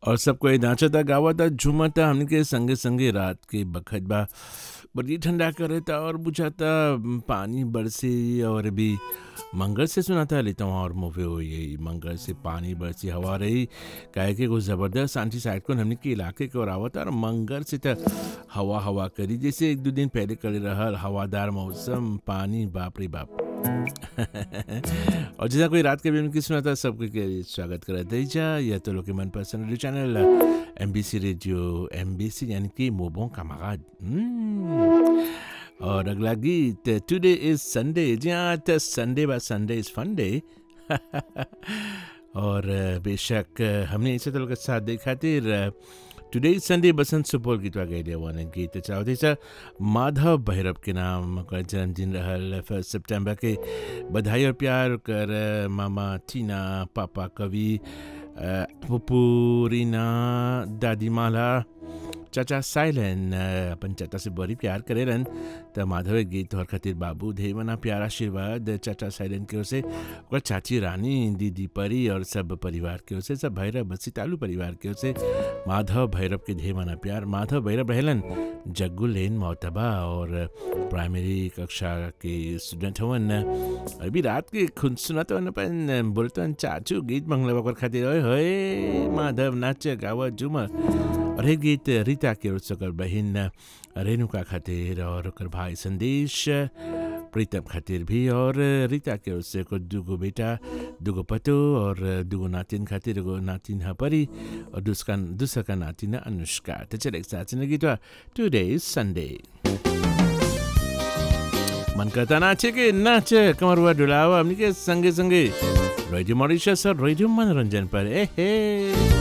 और सब कोई नाचता गावता झूमता हमने के संगे संगे रात के बखत बा बड़ी ठंडा करता और बुझाता पानी बरसी और भी मंगल से सुनाता लेता हूँ और मूवी हो यही मंगल से पानी बरसी हवा रही काहे के कुछ ज़बरदस्त आंटी साइड को हमने के इलाके के और आवता और मंगल से तो हवा हवा करी जैसे एक दो दिन पहले कर रहा हवादार मौसम पानी बाप रे बाप और जैसा कोई रात के भी की सुना था सबके के स्वागत करा दीजा या तो लोग के मनपसंद radio channel M B C radio M B C यानी कि मोबों का मगाद और अगला गीत टुडे इज संडे जी हाँ तो संडे बा संडे इज फन डे और बेशक हमने इसे तो के साथ देखा थे today is Sunday Basant Supaul गीतवा गए वन गीत चाहते सर माधव भैरव के नाम कर जन्मदिन रहल फर्स्ट सितंबर के बधाई और प्यार कर मामा टीना पापा कवि पुपू रीना दादी माला चाचा साइलन अपन चाचा से बड़ी प्यार करे रहन त माधव गीत तोहर खातिर बाबू ढेर मना प्यार आशीर्वाद चाचा साइलन के ओर से और चाची रानी दीदी परी और सब परिवार के ओर से सब भैरव बसी तालू परिवार के ओर से माधव भैरव के ढेर मना प्यार माधव भैरव रहलन जग्गू लेन मोहतबा और प्राइमरी कक्षा के स्टूडेंट हवन अभी रात के खुद सुनत हवन अपन बोलतन चाचू गीत मंगला बकर खातिर ओए होए माधव नाच गाव झूमर और हे गीत रीता के ओर बहन रेणुका खातिर और ओकर भाई संदेश प्रीतम खातिर भी और रीता के ओर से कुछ दूगो बेटा दूगो पतो और दूगो नातिन खातिर एगो नातिन है परी और दूसरा दूसरा का नातिन अनुष्का तो चले एक साथ सुने गीत टुडे इज संडे मन करता नाचे के नाच कमर हुआ डुलावा हमने के संगे संगे रेडियो मॉरिशस और रेडियो मनोरंजन पर ए हे